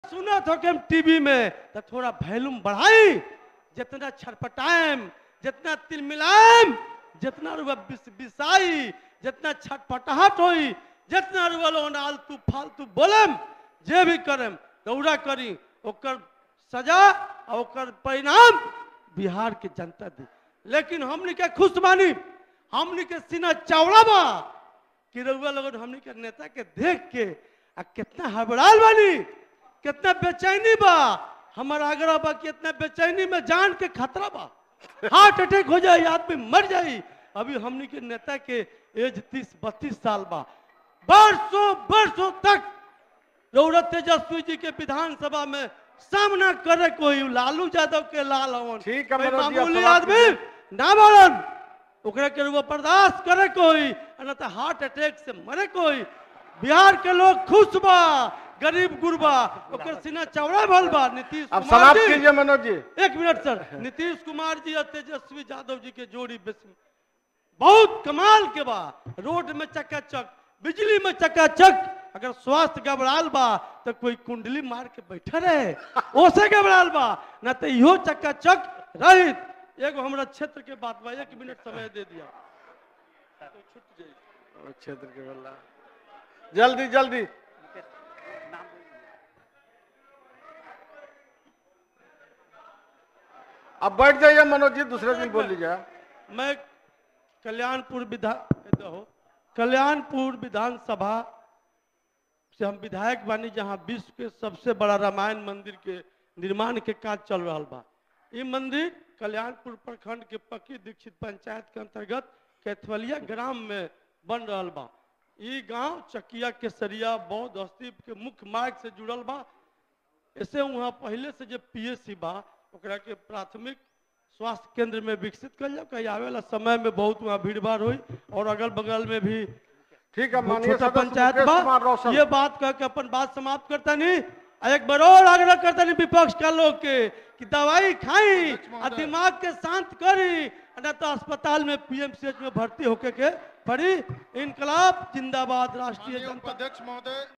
सुना था कि हम टीवी में तो थोड़ा वैल्यूम बढ़ाई जितना छटपटाएम जितना तिल मिलाएम जितना रुआ बिस बिसाई जितना छटपटाहट होई जितना रुआ लोग आलतू फालतू बोलम जे भी करम दौड़ा करी ओकर सजा और ओकर परिणाम बिहार के जनता दी लेकिन हमनी के खुश बानी हमनी के सीना चौड़ा बा कि रउआ लोगन हमनी के नेता के देख के आ कितना हड़बड़ाल बानी कितना बेचैनी बा हमारा आग्रह बा कि इतना बेचैनी में जान के खतरा बा हार्ट अटैक हो जाए आदमी मर जाई अभी हमनी के नेता के एज तीस बत्तीस साल बा बरसों बरसों तक रौरत तेजस्वी जी के विधानसभा में सामना करे कोई लालू यादव के लाल हवन ठीक है, कोई मनोज जी, अब मामूली समाप्त आदमी ना बोलन ओकरा के वो बर्दाश्त करे कोई आ ना तो हार्ट अटैक से मरे कोई बिहार के लोग खुश बा गरीब गुरबा ओकर सीना चौड़ा भल बा नीतीश अब कुमार समाप्त जी कीजिए मनोज जी एक मिनट सर नीतीश कुमार जी और तेजस्वी यादव जी के जोड़ी बेस- बहुत कमाल के बा रोड में चकाचक बिजली में चकाचक अगर स्वास्थ्य गबड़ाल बा तो कोई कुंडली मार के बैठे रहे ओसे गबड़ाल बा ना तो इहो चकाचक रहित एगो हमरा क्षेत्र के बात बा एक मिनट समय दे दिया तो छूट जाई और क्षेत्र के बल्ला जल्दी जल्दी अब बैठ जाइए मनोज जी दूसरे दिन बोल लीजिए मैं कल्याणपुर विधान हो कल्याणपुर विधानसभा से हम विधायक बानी जहां विश्व के सबसे बड़ा रामायण मंदिर के निर्माण के काज चल रहा बा ये मंदिर कल्याणपुर प्रखंड के पक्की दीक्षित पंचायत के अंतर्गत कैथवलिया ग्राम में बन रहा बा ये गांव चकिया केसरिया बौद्ध स्तूप के मुख्य मार्ग से जुड़ल बा ऐसे वहाँ पहले से जो पीएससी बा ओकरा के प्राथमिक स्वास्थ्य केंद्र में विकसित कर जाओ कहीं आवे वाला समय में बहुत वहाँ भीड़ भाड़ हुई और अगल बगल में भी ठीक है वो माननीय छोटा सदस्य पंचायत मुकेश कुमार बा रोशन ये बात कह के अपन बात समाप्त करता नहीं आ एक बार और आग्रह करता नहीं विपक्ष का लोग के कि दवाई खाई आ दिमाग के शांत करी आ न तो अस्पताल में पीएमसीएच में भर्ती होके के पड़ी इनकलाब जिंदाबाद राष्ट्रीय माननीय जनता उपाध्यक्ष महोदय